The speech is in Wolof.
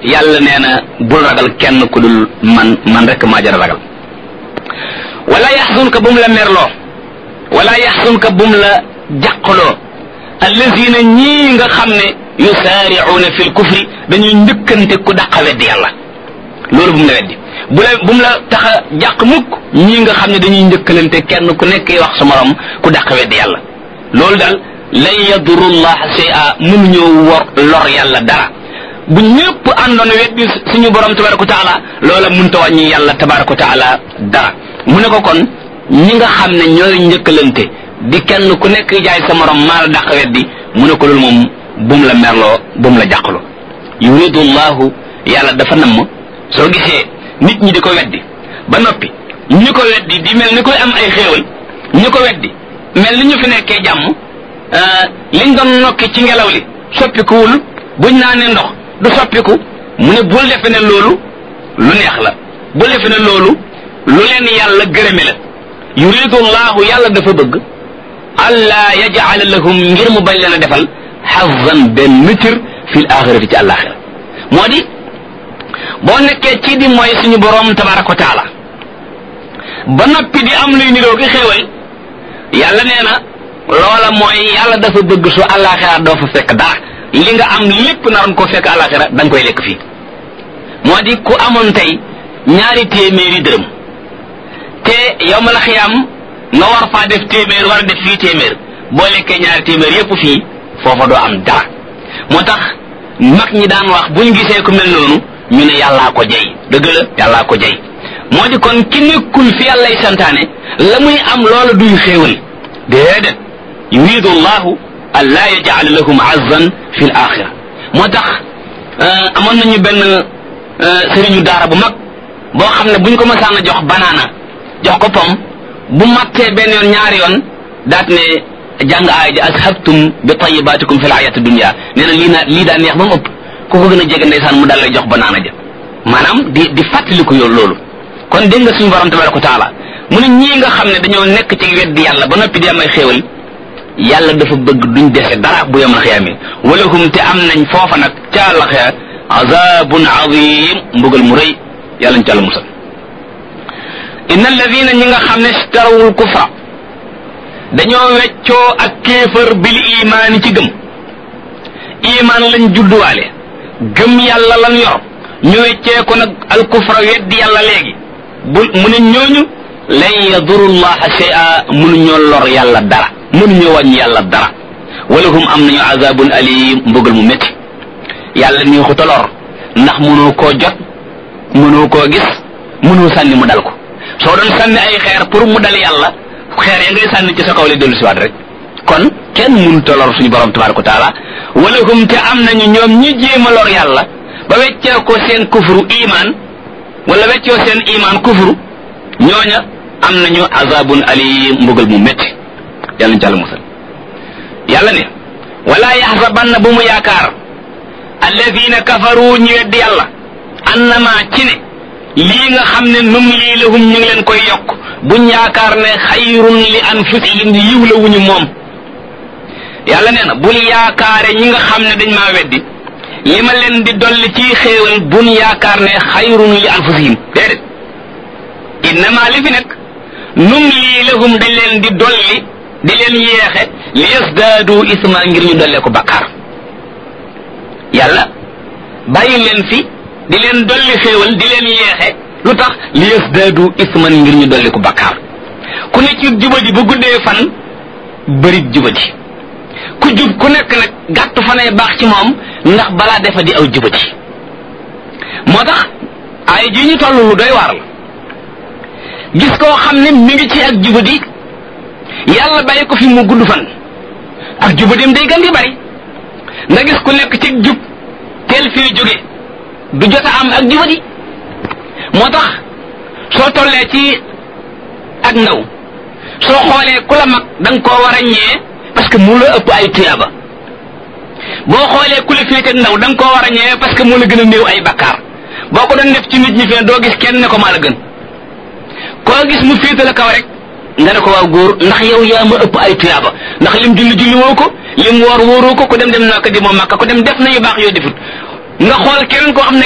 yàlla nee na bul ragal kenn ku dul man man rek maa jara ragal wala yaxzunka bu mu la merloo wala yaxzunka bu mu la jàqloo allazina ñii nga xam ne yusaaricuuna fi lkufri dañuy njëkkante ku dàqa weddi yàlla loolu bu mu la weddi bu la bu mu la tax a jàq mukk ñii nga xam ne dañuy njëkkalante kenn ku nekk wax sa morom ku dàq weddi yàlla loolu daal lan yaduru llaha shay'a mënuñoo wor lor yàlla dara bu ñëpp àndoon weddi suñu borom tabaraka wa taala loola mënta wàññi yàlla tabaraka wa taala dara mu ne ko kon ñi nga xam ne ñooy njëkkalante di kenn ku nekk jaay sa morom maa la dàq weddi mu ne ko loolu moom bum la merloo bum la jàqloo yuridu llahu yàlla dafa namm soo gisee nit ñi di ko weddi ba noppi ñu ko weddi di mel ni koy am ay xéewal ñu ko weddi mel ni ñu fi nekkee jàmm liñ doon nokki ci ngelaw li soppikuwul buñ naa ne ndox du soppiku mu ne bul defe ne loolu lu neex la bul defe ne loolu lu leen yàlla gërëme la yuridu llahu yàlla dafa bëgg allah yajala lahum ngir mu bañ leen a defal xazan benn cër fi l axirati ci àllaaxira moo di boo nekkee ci di mooy suñu boroom tabaraka wa taala ba noppi di am luy niroo gi xéewal yàlla nee na loola mooy yàlla dafa bëgg su àllaaxira doo fa fekk dara li nga am lépp naroon ko fekk àllaaxira da nga koy lekk fii moo di ku amoon tey ñaari téeméeri dërëm te yow ma la xiyaam nga war faa def téeméer war a def fii téeméer boo lekkee ñaari téeméer yépp fii foofa doo am dara moo tax mag ñi daan wax buñ gisee ku mel noonu ñu ne yàllaa ko jey dëgg la yàllaa ko jey moo di kon ki nekkul fi yàllay santaane la muy am loola duy xéewal déedéet yuridu llahu an laa yajal lahum azzan fi l axira moo tax amoon nañu benn sëriñu daara bu mag boo xam ne buñ ko masaan a jox banaana jox ko pom bu mattee benn yoon ñaari yoon daat ne jàng aaya ji ashabtum bi tayibaatikum fi l ayati dunia nee na lii naa lii daa neex ba mu ëpp ku ko gën a jege ndeysaan mu dal lay jox banaana ja maanaam di di fàttaliku yow loolu kon dégg nga suñu borom tabaraka wa taala mu ne ñii nga xam ne dañoo nekk ci weddi yàlla ba noppi di am ay xéewal yàlla dafa bëgg duñ dese dara bu yom la xiyaamee walahum te am nañ foofa nag ca àllaxira azabun azim mbugal mu rëy yàlla ñu ci àlla musal inna alladina ñi nga xam ne starawul kufra dañoo weccoo ak kéefër bil imaani ci gëm imaan lañ judduwaale gëm yàlla lan yor ñu weccee ko nag al kufra weddi yàlla léegi bu mu ne ñooñu lan yaduru llaha shay'a mënuñoo lor yàlla dara mënuñoo wàññi yàlla dara walahum am nañu azabun alim mbugal mu métti yàlla nii xuta lor ndax mënoo koo jot mënoo koo gis mënoo sànni mu dal ko soo doon sànni ay xeer pour mu dal yàlla xeer ya ngay sànni ci sa kaw lay dellu siwaat rek kon kenn mënut a lor suñu borom tabaraka wa taala walahum te am nañu ñoom ñi jéem a lor yàlla ba weccee ko seen kufru iman wala weccoo seen iman kufru ñooña am nañu azabun alim mbugal mu métti yàlla ñu ci àlla musal yàlla ne wala yaxsabanna bu mu yaakaar alladina kafaru ñu weddi yàlla annama ci ne lii nga xam ne num lii lahum ñu ngi leen koy yokk buñ yaakaar ne xayrun li anfusihim yiw la wuñu moom yàlla nee na bul yaakaare ñi nga xam ne dañ maa weddi li ma leen di dolli ci xéewal bun yaakaar ne xayrun li anfusihim déedéet innama li fi nekk num lii lahum dañ leen di dolli di leen yeexe li yasdaadu isma ngir ñu dollee ko bakkaar yàlla bàyyi leen fi di leen dolli xéewal di leen yeexe lu tax li yasdaadu isman ngir ñu dolli ko bakkaar ku ne ci jubadi bu guddee fan bërit jubadi ku jub ku nekk nag gàttu fanay baax ci moom ndax balaa defa di aw jubadi moo tax ay ji ñu toll lu doy waar la gis koo xam ne mi ngi ci ak jubadi yàlla bàyyi ko fi mu gudd fan ak jubadim day gën di bari nga gis ku nekk ci jub teel fii jóge du jot a am ak jubadi moo tax soo tollee ci ak ndaw soo xoolee ku la mag da nga koo war a ñee parce que mu la ëpp ay tuyaaba boo xoolee ku la féete ndaw da nga koo war a ñee parce que mu la gën a néew ay bakkaar boo ko doon def ci nit ñi fee doo gis kenn ne ko maa la gën koo gis mu féete la kaw rek nga ne ko waaw góor ndax yow yaa ma ëpp ay tuyaaba ndax lim julli julli woo ko lim woor wóoroo ko ku dem dem naa ko di moom makka ku dem def nañu baax yoo defut nga xool keneen koo xam ne